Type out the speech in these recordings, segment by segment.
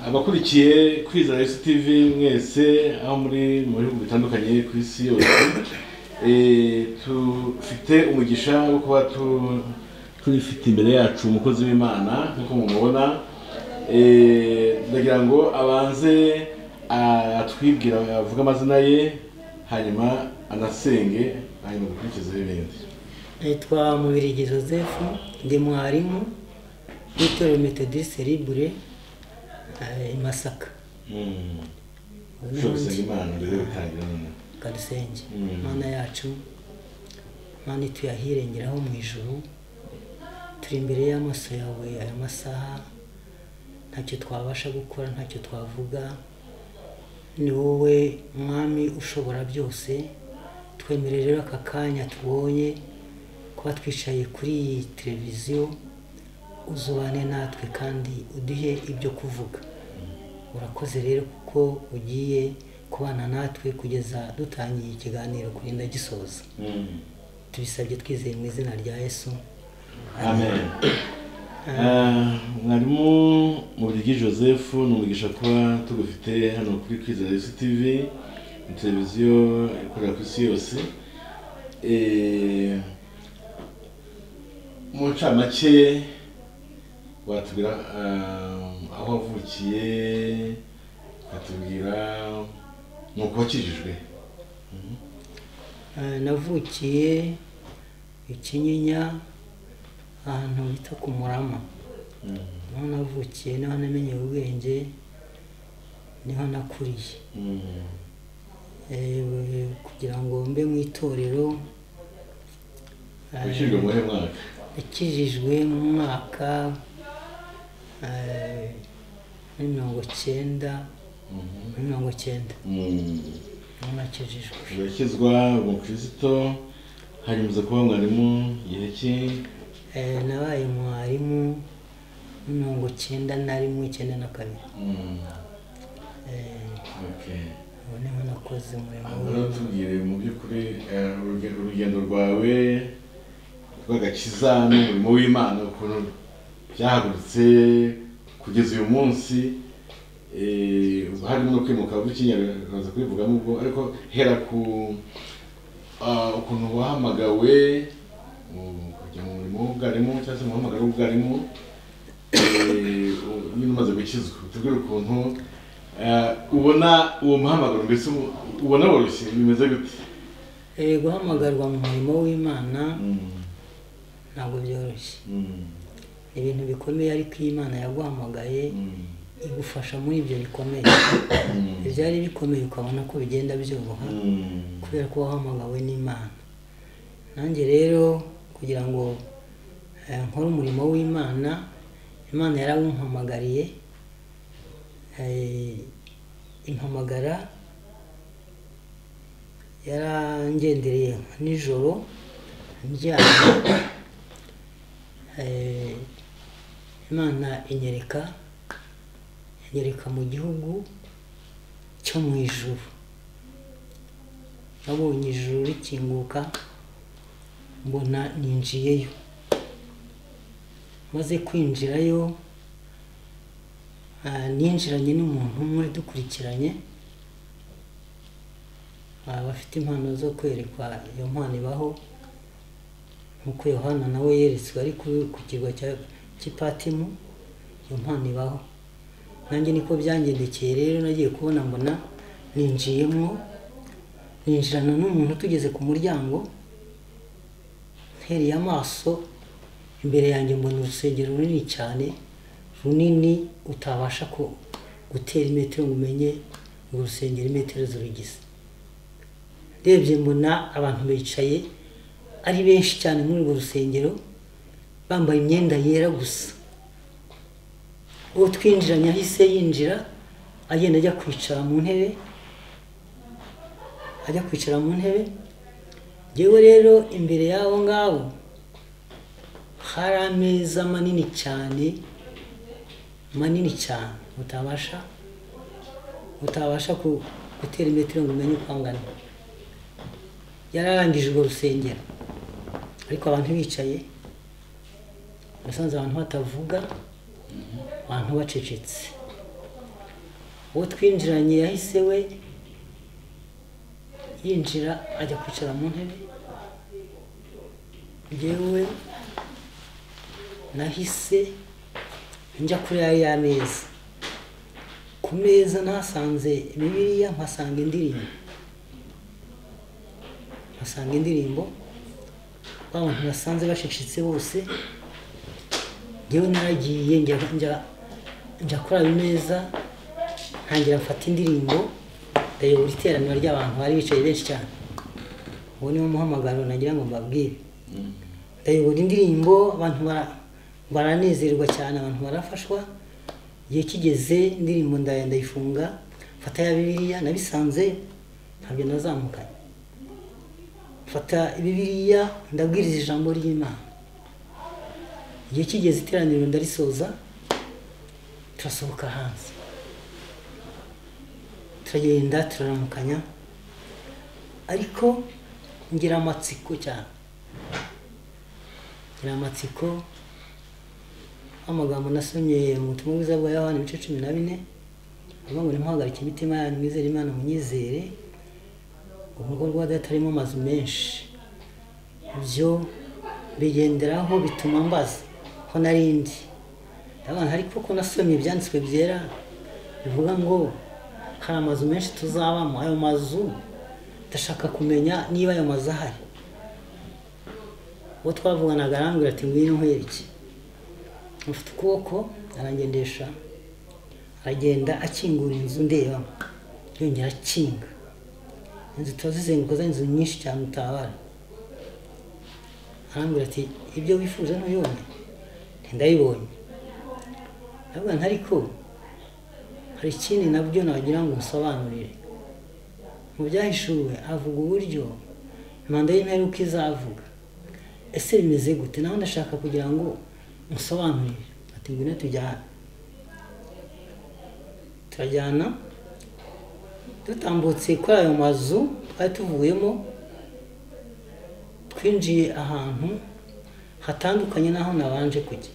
abakurikiye kwizera yesu tivi mwese aho muri mu bihugu bitandukanye ku isi yose Eh, dufite umugisha wo kuba tu- tubifite imbere yacu umukozi w'imana nk'uko mumubona Eh, ndagira ngo abanze atwibwira avuge amazina ye hanyuma anasenge hanyuma dukurikize ibindi nitwa mubirigi joseph ndi mwarimu w'itorero metodiste libure eh, i masaka Mm. Noneho ushobora gusenga ndi- imana mbere yo gutangira nyine kadusenge Mm. mana yacu mana ituyahirengeraho mu ijuru turi imbere y'amaso yawe aya masaha ntacyo twabasha gukora ntacyo twavuga ni wowe mwami ushobora byose twemere rero aka kanya tubonye kuba twicaye kuri iyi televiziyo uzubane natwe kandi uduhe ibyo kuvuga urakoze rero kuko ugiye kubana natwe kugeza dutangiye ikiganiro kurinda gisoza Mm. tubisabye twizeye mu izina rya yesu amen Eh, mwarimu mubirigi joseph ni umugisha kuba tugufite hano kuri kwizera yesu tivi ni televiziyo ikorera ku isi yose Eh, mu ncamake watubwira eh, aho wavukiye watubwira ni uko wakijijwe Eh, navukiye ikinyinya ahantu bita ku murama niho navukiye niho namenye ubwenge niho nakuriye Mm. Eh, kugira ngo mbe mu itorero eh, wakijijwe mu mwaka yakijijwe mu mwaka eh, muri mirongo cyenda Mhm. muri mirongo cyenda Mm. niho nakijijwe urakizwa umukristo hanyuma kuba mwarimu igihe ki Eh, nabaye mwarimu muri mirongo cyenda na rimwe icyenda na kabiri Mm, Eh, okay. ubu niho nakoze umurimo Aha rero w'Imana. tubwire mu by'ukuri eh, uruge- urugendo rwawe rw'agakiza n'umurimo w'imana ukuntu byahagurutse kugeza uyu munsi eh, ubu harimo no kwimuka bukinyarwanda kubivugamo ubwo ariko hera ku ah, ukuntu wahamagawe mu- kujya mu murimo w'ubwarimu cyangwa se mu muhamagaro w'ubwarimu eh, u- nyine umaze gukizwa tubwire ukuntu eh, ubona uwo muhamagaro mbese umu- ubona woroshye bimeze gute Eh, guhamagarwa mu murimo w'imana ntabwo byoroshye Mm, ni ibintu bikomeye ariko iyo imana yaguhamagaye mm, igufasha muri ibyo bikomeye mm, ibyari bikomeye ukabona ko bigenda byoroha mm, kubera ko wahamagawe n'imana nanjye rero kugira ngo eh, nkore umurimo w'imana imana yarawumpamagariye eh, impamagara yarangendereye nijoro ndyamye Eh, imana inyereka inyereka mu gihugu cyo mu ijuru nabonye ijuru rikinguka mbona ninjiyeyo maze kwinjirayo ah, ninjiranye n'umuntu umwe dukurikiranye ah, bafite impano zo kwerekwa iyo mpano ibaho nk'uko yohana nawe yeretswe ari ku- ku kirwa cya- cy'ipatimu iyo mpano ibaho nanjye niko byangendekeye rero nagiye kubona mbona ninjiyemo ninjirana n'umuntu tugeze ku muryango ntereye amaso imbere yanjye mbona urusengero runini cyane runini utabasha ko gutera imetero ngo umenye ngo urusengero imetero zirugize ndebye mbona abantu bicaye ari benshi cyane muri urwo rusengero bambaye imyenda yera gusa uwo twinjiranye ahise yinjira agenda ajya kwicara mu ntebe ajya kwicara mu ntebe yewe rero imbere y'abo ngabo hari ameza manini cyane manini cyane utabasha utabasha ku- gutera imetero ngo umenye uko angana yari arangije urwo rusengero ariko abantu bicaye nasanze abantu batavuga abantu bacecetse uwo twinjiranye yahise we yinjira ajya kwicara mu ntebe yewe nahise njya kuri ya y'ameza ku meza ntasanze bibiliya mpasanga indirimbo mpasanga indirimbo ba bantu basanze bacecetse bose yewe naragiye njya njya njya kuri ayo meza ntangira mfata indirimbo ndayobora iteraniro ry'abantu bari bicaye benshi cyane uwo niwo muhamagaro nagira ngo mbabwire ndayobora indirimbo abantu bara- baranezerwa cyane abantu barafashwa igihe kigeze indirimbo ndaya ndayifunga mfata ya bibiliya nabisanze ntabwo nazamukanye mfata bibiliya ndabwiriza ijambo ry'imana igihe kigeze iteraniro ndarisoza turasohoka hanze turagenda turaramukanya ariko ngira amatsiko cyane ngira amatsiko amagambo nasomye mu butumwa bwiza bwa yohani ibice cumi na bine avuga ngo ntimuhagarike imitima yanyu mwizere imana munyizere urugo rwa data rurimo amazu menshi ibyo bigenderaho bituma mbaza ko narindi ndabona ariko ko nasomye ibyanditswe byera bivuga ngo hari amazu menshi tuzabamo ayo mazu ndashaka kumenya niba ayo mazu ahari uwo twavuganaga arambwira ati ngwino nkwereke mufite ukuboko arangendesha aragenda akingura inzu ndeba yongera akinga inzu tuba zizenguruka za inzu nyinshi cyane utabara arambwira ati ibyo wifuza ntuyone ndayibonye ndavuga nti ariko hari ikindi nabyo nagira ngo nsobanurire mu byahishuwe avuga uburyo manda y'imperuka izavuga ese bimeze gute nawe ndashaka kugira ngo nsobanurire ati ngwino tujyane turajyana dutambutse kuri ayo mazu twari tuvuyemo twinjiye ahantu hatandukanye n'aho nabanje kujya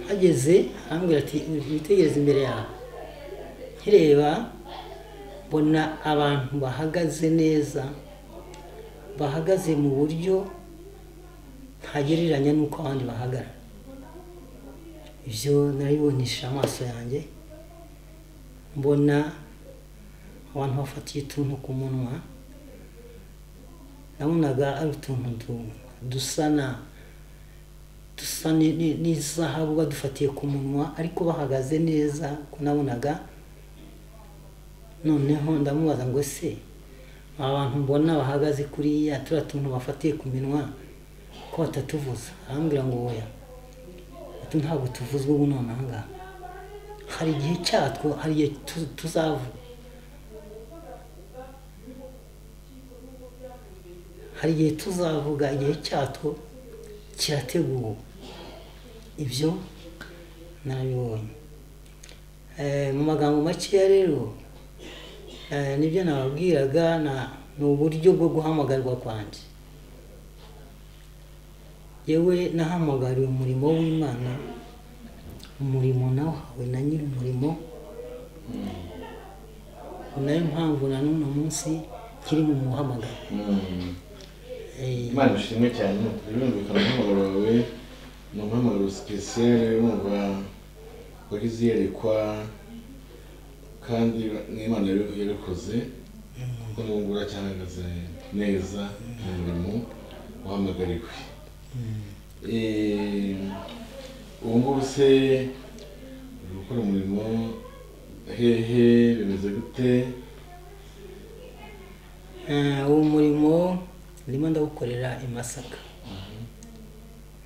hageze arambwira ati witegereze imbere yawe nkireba mbona abantu bahagaze neza bahagaze mu buryo ntagereranya n'uko abandi bahagarara ibyo narabibonesha amaso yanjye mbona abantu bafatiye utuntu ku munwa nabonaga ari utuntu du- dusa na dusa ni- ni- n'izahabu badufatiye ku munwa ariko bahagaze neza ko nabonaga noneho ndamubaza ngo se aba bantu mbona bahagaze kuriya turiya tuntu bafatiye ku minwa ko batatuvuza arambwira ngo oya ati ntabwo tuvuzwe ubu nonaha ngaha hari igihe cyatwo hari igihe tu- tuzavuga hari igihe tuzavuga igihe cyatwo kirateguwe ibyo nabibonye Eh, mu magambo makeya rero eh, nibyo nababwiraga na- ni uburyo bwo guhamagarwa kwanjye yewe nahamagariwe umurimo w'imana umurimo nawuhawe na nyiri umurimo ni nayo mpamvu na n'uno munsi kiri mu muhamagaro Mm. Eh, imana ishimwe cyane birumvikana umuhamagaro wawe ni umuhamagaro sipesiyare urumva wagize yerekwa kandi n'imana yari- yarikoze kuko n'ubwo uracyahagaze neza mu murimo wahamagariwe Eh, ubu ngubu se uri gukora umurimo hehe bimeze gute Eh, uwo murimo ndimo ndawukorera i masaka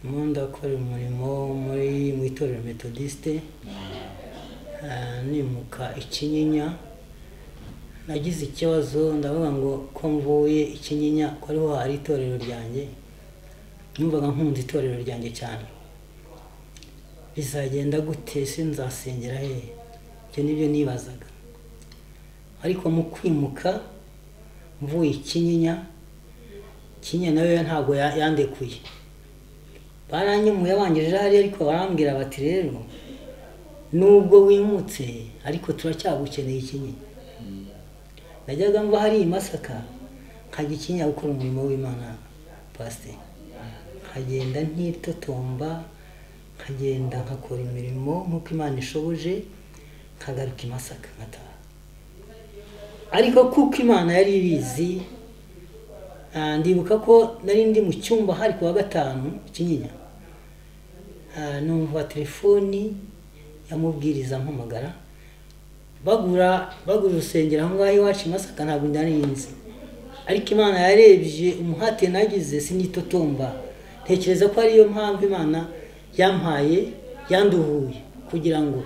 ndimo ndakorera umurimo muri mu itorero metodiste eh, nimuka ikinyinya nagize ikibazo ndavuga ngo ko mvuye ikinyinya ko ariho hari itorero ryanjye numvaga nkunze itorero ryanjye cyane bizagenda gute se nzasengera hehe ibyo nibyo nibazaga ariko mu kwimuka mvuye ikinyinya kinyinya nawe ntabwo ya- yandekuye baranyumuye bangije hariya ariko barambwira bati rero nubwo wimutse ariko turacyagukeneye ikinyi najyaga mva hari i masaka nkajya ikinya gukora umurimo w'imana pasiteri nkagenda ntitotomba nkagenda nkakora imirimo nk'uko imana ishoboje nkagaruka i masaka nkataha ariko kuko imana yari ibizi ah, ndibuka ko nari ndi mu cyumba hari ku wa gatanu ikinyinya Ah, numva telefoni yamubwiriza mpamagara bagura bagura urusengero aho ngaho iwacu i masaka ntabwo ndarinzi ariko imana yarebye umuhate nagize sinitotomba ntekereza ko ariyo mpamvu imana yampaye yanduhuye kugira ngo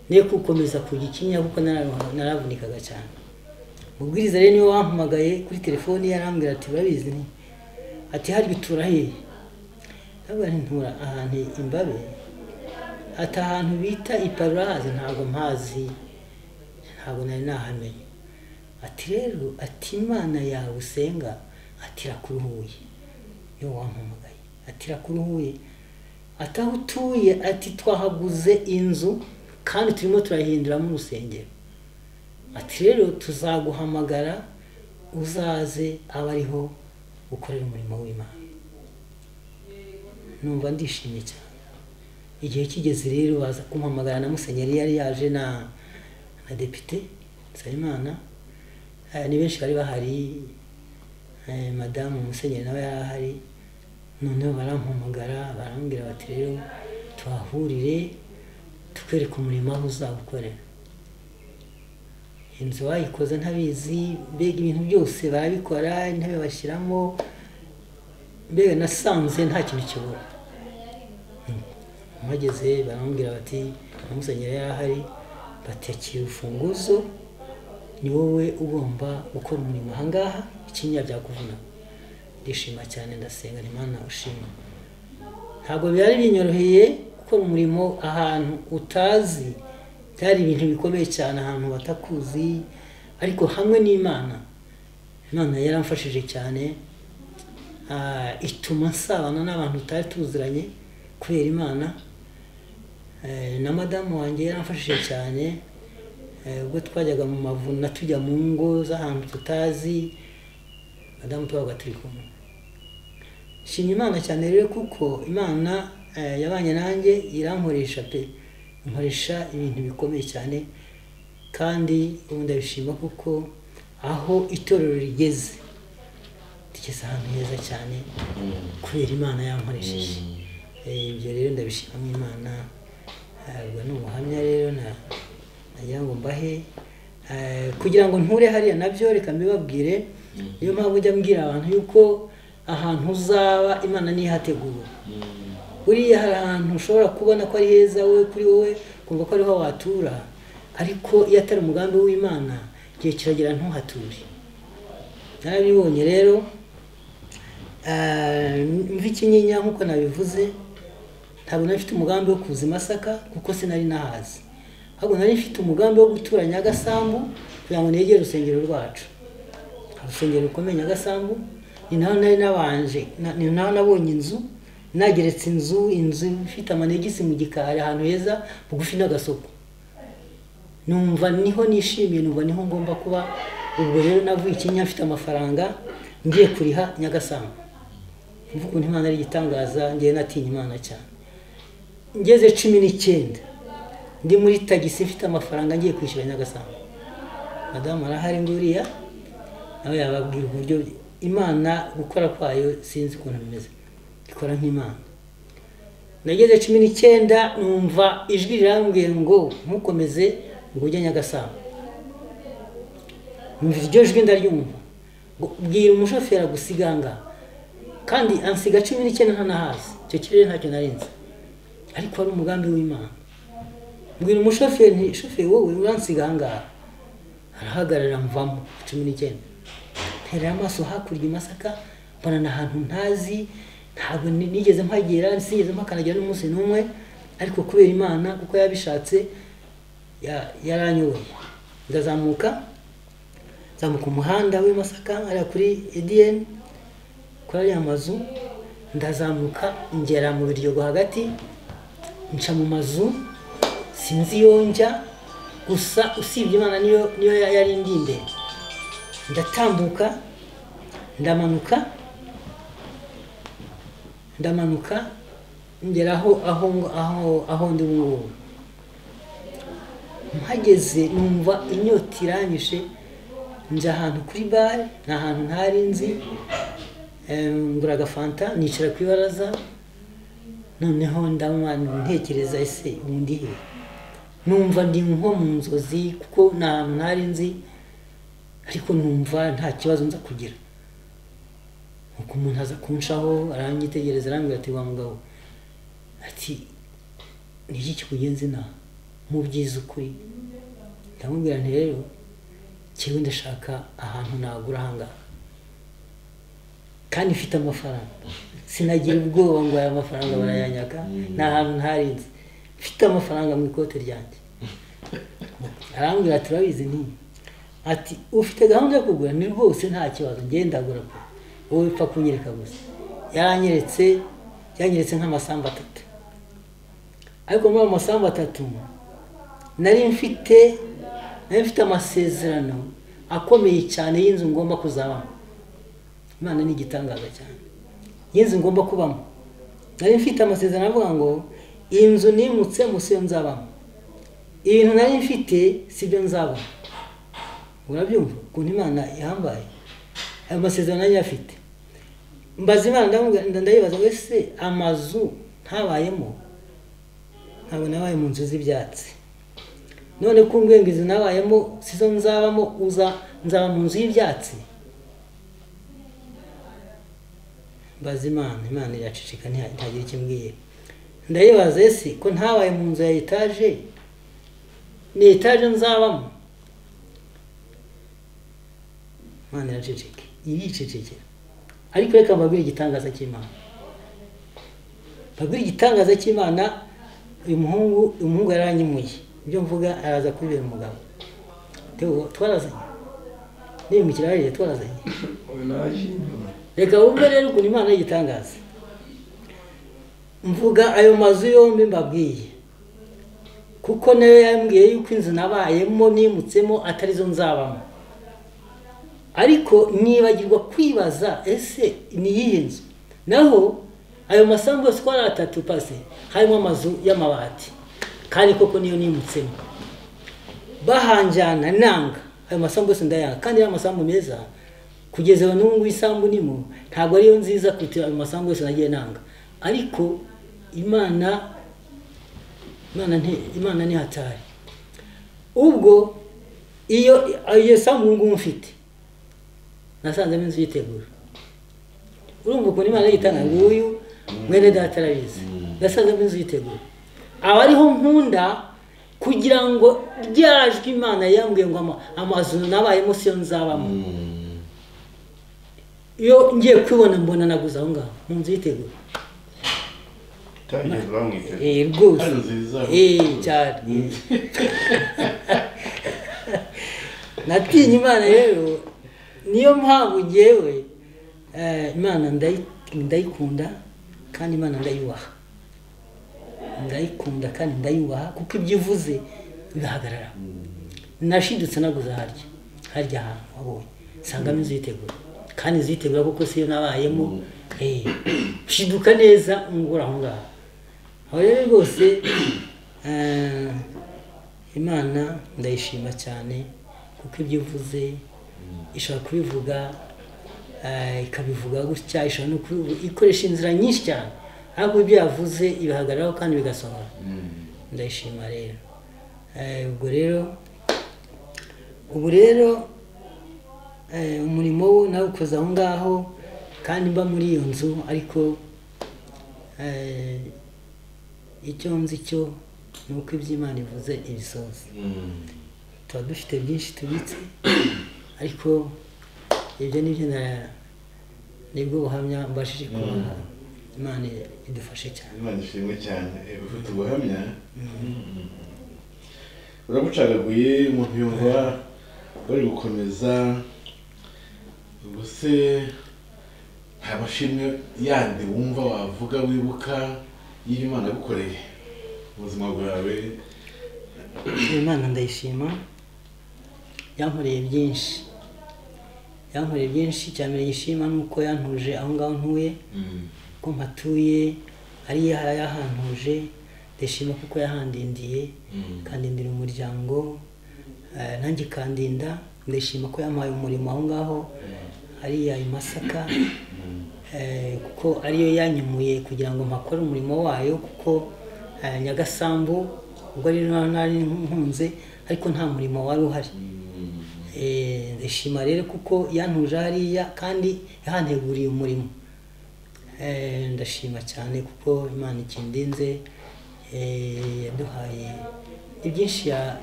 ne gukomeza kujya ikinya kuko nararuha- naravunikaga cyane mubwiriza rero niwe wampamagaye kuri telefoni yarambwira ati urabizi ni ati hari bitura hehe ndavuga nti ntura ahantu imbabe ati ahantu bita iparuwazi ntabwo mpazi ntabwo nari nahamenye ati rero ati imana yawe usenga ati irakuruhuye niwe wampamagaye ati irakuruhuye ati aho utuye ati twahaguze inzu kandi turimo turahinduramo urusengero ati rero tuzaguhamagara uzaze abe ariho ukorera umurimo w'imana numva ndishimye cyane igihe kigeze rero baza kumpamagara na musenyeri yari yaje na na depite nsabimana Eh, ni benshi bari bahari Eh, madamu musenyeri nawe yari ahari noneho barampamagara barambwira bati rero tuhahurire tukwereka umurimo aho uzawukorera inzu bayikoze ntabizi mbega ibintu byose barabikora intebe bashyiramo mbega nasanze nta kintu kibura mpageze baramubwira bati na musenyeri yari ahari bati akira urufunguzo ni wowe ugomba gukora umurimo ahangaha ikinya byakuvuna ndishima cyane ndasenga imana ushima ntabwo byari binyoroheye gukora umurimo ahantu utazi byari ibintu bikomeye cyane ahantu batakuzi ariko hamwe n'imana imana yaramfashije cyane Ah, ituma nsabana n'abantu tutari tuziranye kubera imana Eh, na madamu wanjye yaramfashije cyane Eh, ubwo twajyaga mu mavuna tujya mu ngo z'ahantu tutazi madamu twabaga turi kumwe shimye imana cyane rero kuko imana eh, yabanye nanjye irankoresha pe inkoresha ibintu bikomeye cyane kandi ubu ndabishima kuko aho itorero rigeze rigeze ahantu heza cyane kubera imana yankoresheje Eh, ibyo rero ndabishimamo imana Eh, ubwo ni ubuhamya rero na- nagira ngo mbahe Eh, kugira ngo nture hariya nabyo reka mbibabwire niyo mpamvu njya mbwira abantu yuko ahantu uzaba imana niyo ihategura buriya hari ahantu ushobora kubona ko ari heza wowe kuri wowe kumva ko ariho watura ariko iyo atari umugambi w'imana igihe kiragera ntuhature narabibonye rero Eh, mva ikinyinya nk'uko nabivuze ntabwo nari mfite umugambi wo kuza i masaka kuko sinari nahazi ahubwo nari mfite umugambi wo gutura nyagasambu kugira ngo negere urusengero rwacu hari urusengero rukomeye nyagasambu ni naho nari nabanje na- ni naho nabonye inzu nageretse inzu inzu ifite amanegisi mu gikari ahantu heza bugufi n'agasoko numva niho nishimiye numva niho ngomba kuba ubwo rero navuye ikinya mfite amafaranga ngiye kuriha nyagasambu mvuga ukuntu imana ari igitangaza ngewe natinya imana cyane ngeze cumi n'icyenda ndi muri tagisi mfite amafaranga ngiye kwishyura nyagasambu madamu arahari nguriya nawe yababwira uburyo imana gukora kwayo sinzi ukuntu bimeze ikora nk'imana nageze cumi n'icyenda numva ijwi rirambwiye ngo ntukomeze ngo ujye nyagasambu numva iryo jwi ndaryumva ngo bwira umushoferi agusiga aha ngaha kandi ansiga cumi n'icyenda ntanahazi icyo kirere ntacyo narinze ariko wari umugambi w'imana mbwira umushoferi nti shoferi wowe uransiga aha ngaha arahagarara mvamo cumi n'icyenda nterera amaso hakurya i masaka mbona ni ahantu ntazi ntabwo ni- nigeze mpagera sinigeze mpakanagira n'umunsi n'umwe ariko kubera imana kuko yabishatse ya- yaranyoboye ndazamuka nzamuka umuhanda w'i masaka hariya kuri ediyeni kuri ariya mazu ndazamuka ngera mu biryogo hagati nca mu mazu sinzi iyo njya gusa usibye imana niyo niyo yari indi imbere ndatambuka ndamanuka ndamanuka ngera aho aho aho aho ndi ngubu mpageze numva inyota iranyishe njya ahantu kuri bare ni ahantu ntari nzi em, ngura agafanta nicara ku ibaraza noneho ndanywa ntekereza ese ubu ndi he numva ndi nko mu nzozi kuko ni ahantu ntari nzi ariko numva nta kibazo nza kugira nuko umuntu aza kunshaho aranyitegereza arambwira ati wa mugabo ati ni iki kikugenza inaha mu byiza ukuri ndamubwira nti rero kiwe ndashaka ahantu nagura ahangaha kandi mfite amafaranga sinagira ubwoba ngo aya mafaranga barayanyaka ni ahantu ntarinze mfite amafaranga mu ikote ryanjye arambwira ati urabizi nti ati ufite gahunda yo kugura ni rwose nta kibazo ngenda ndagura pe wowe upfa kunyereka gusa yaranyeretse yanyeretse nk'amasambu atatu ariko muri ayo masambu atatu nari mfite nari mfite amasezerano akomeye cyane y'inzu ngomba kuzabamo imana ni igitangaza cyane y'inzu ngomba kubamo nari mfite amasezerano avuga ngo iyi nzu nimutse munsi yo nzabamo ibintu nari mfite si byo nzabona urabyumva ukuntu imana ihambaye ayo masezerano nari afite mbaza imana ndamubwira- ndayibaza ngo ese amazu ntabayemo ntabwo nabaye mu nzu z'ibyatsi none ko ngo izi nabayemo sizo nzabamo uza nzaba mu nzu y'ibyatsi mbaza imana imana iracicika ntiha- ntihagira icyo imbwiye ndayibaza ese ko ntabaye mu nzu ya etaje ni etaje nzabamo imana iracicika iricicikira ariko reka mbabwire igitangaza cy'imana mbabwire igitangaza cy'imana uyu muhungu uyu muhungu yaranyimuye ibyo mvuga araza kubibera umugabo Teo, twarazanye nimukira hariya twarazanye reka wumve rero ukuntu imana y'igitangaza mvuga ayo mazu yombi mbabwiye kuko nayo yambwiye yuko inzu nabayemo nimutsemo atarizo nzabamo ariko nibagirwa kwibaza ese ni iyihe nzu naho ayo masambu yose uko ari atatu pase harimo amazu y'amabati kandi koko niyo nimutsemo bahanjyana nanga ayo masambu yose ndayanga kandi ari amasambu meza kugeza ubu ngubu isambu nimo ntabwo ariyo nziza kuruta ayo masambu yose nagiye nanga ariko imana imana nti- imana ntihatari ubwo iyo iyo sambu ngubu mfite nasanzemo inzu yitegura urumva ukuntu imana yitanga nguyu mwene data arabizi nasanzemo inzu yitegura aba ariho nkunda kugira ngo ryajwe imana yambwiye ngo ama- amazu nabayemo siyo nzabamo iyo ngiye kwibona mbona naguze aho ngaho mu nzu yitegura itangiye bamwiteze Eh, rwose Hano nziza. Eh, cyane natinye imana rero niyo mpamvu ngewe eh, imana ndayi- ndayikunda kandi imana ndayubaha ndayikunda kandi ndayubaha kuko ibyo ivuze bihagarara nashidutse naguze harya harya ahantu wabonye nsangamo inzu yitegura kandi inzu yitegura kuko siyo nabayemo eh, shiduka neza ngura aho ngaho aho rero rwose eh, imana ndayishima cyane kuko ibyo ivuze ishobora kubivuga eh, ikabivuga gutya ishobora no kubivuga ikoresha inzira nyinshi cyane ariko ibyo yavuze ibihagararaho kandi bigasohora ndayishima rero Eh, ubwo rero ubu rero eh, umurimo wo nawukoze aho ngaho kandi mba muri iyo nzu ariko eh, icyo nzi cyo ni uko iby'imana ivuze ibisoza tuba dufite byinshi tubitse ariko ibyo ni byo na- nibwo buhamya mbashije kubaha imana idufashe cyane imana ishimwe cyane eh, bafite ubuhamya urabucagaguye umuntu yumva bari gukomeza ubwo se nta mashimwe yandi wumva wavuga wibuka y'ibyo imana yagukoreye mu buzima bwawe imana ndayishima yankoreye byinshi yankoreye byinshi cya mbere gishima ni uko yantuje aho ngaho ntuye ko mpatuye ari yahantuje ndashima kuko yahandindiye ikandindira umuryango eh, nanjye ikandinda ndashima ko yampaye umurimo aho ngaho hariya i masaka Eh, kuko ariyo yanyemuye kugira ngo mpakore umurimo wayo kuko eh, nyagasambu ubwo ari naho nari nkunze ariko nta murimo wari uhari Eh, ndashima rero kuko yantuje hariya kandi yahanteguriye umurimo Eh, ndashima cyane kuko imana ikindinze eh, yaduhaye ni byinshi ya-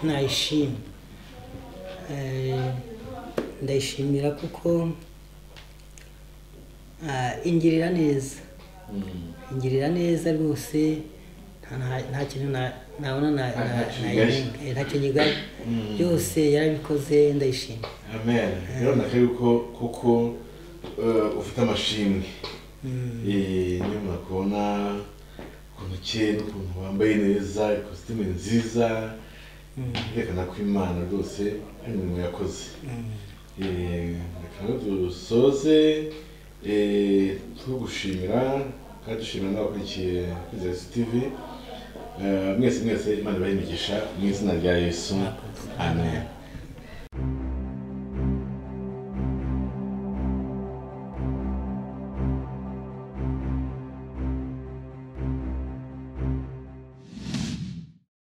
nayishima Eh, ndayishimira kuko ah, ingirira neza ingirira neza rwose nta- nta- nta kintu na- nabona na- Nta- nta na- kintu nayirenga. Eh, ntacyo nyigaye byose yarabikoze ndayishima amen rero nakaye yuko kuko eh, ufite amashimwe Eh, niyo mwakubona ukuntu ukeye n'ukuntu wambaye neza ikositimu nziza yerekana ko imana rwose ari imirimo yakoze Mm. Eh, reka ngo dusoze eh, tugushimira kandi dushimira n'abakurikiye kwizera tv Eh, mwese mwese imana ibahe imigisha mu izina rya yesu amen